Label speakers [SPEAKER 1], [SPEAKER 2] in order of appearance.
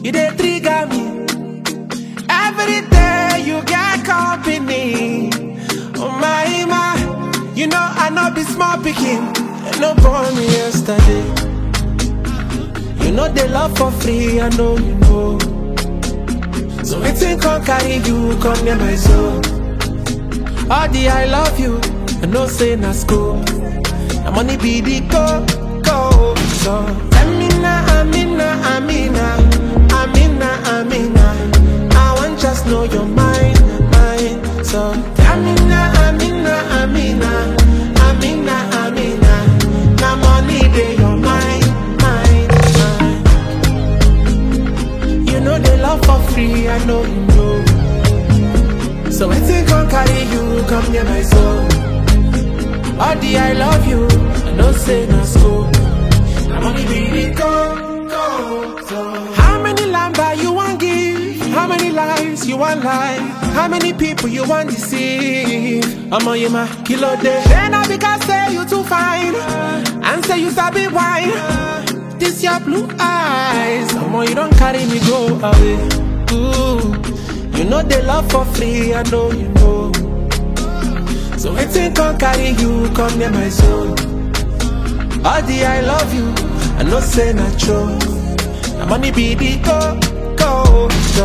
[SPEAKER 1] You dey trigger me. Every day you get company. Oh my my, you know I know be small picking. And no born me yesterday. You know they love for free, I know you know. So waiting can carry you, come near my soul. All the I love you, I know say na school. Na money be the go, go. So Amina, Amina, Amina, Amina, Amina. I want just know your mind, mind. So Amina, Amina, Amina, Amina, Amina. Na money dey your mind, mind, mind. You know they love for free, I know you know. So waiting can carry you, come near my soul. All the I love you, I know say no school. I'm only be go, go, go. How many lamba you want give? How many lives you want lie? How many people you want deceive? I'm on you my kilo day. Then I because say you too fine, and say you sabi wine. This your blue eyes, I'm on you don't carry me go away. Ooh, you know they love for free, I know you know. So waiting can carry you, come near my soul. All the I love you, I know say not true. The money be the go, go, go.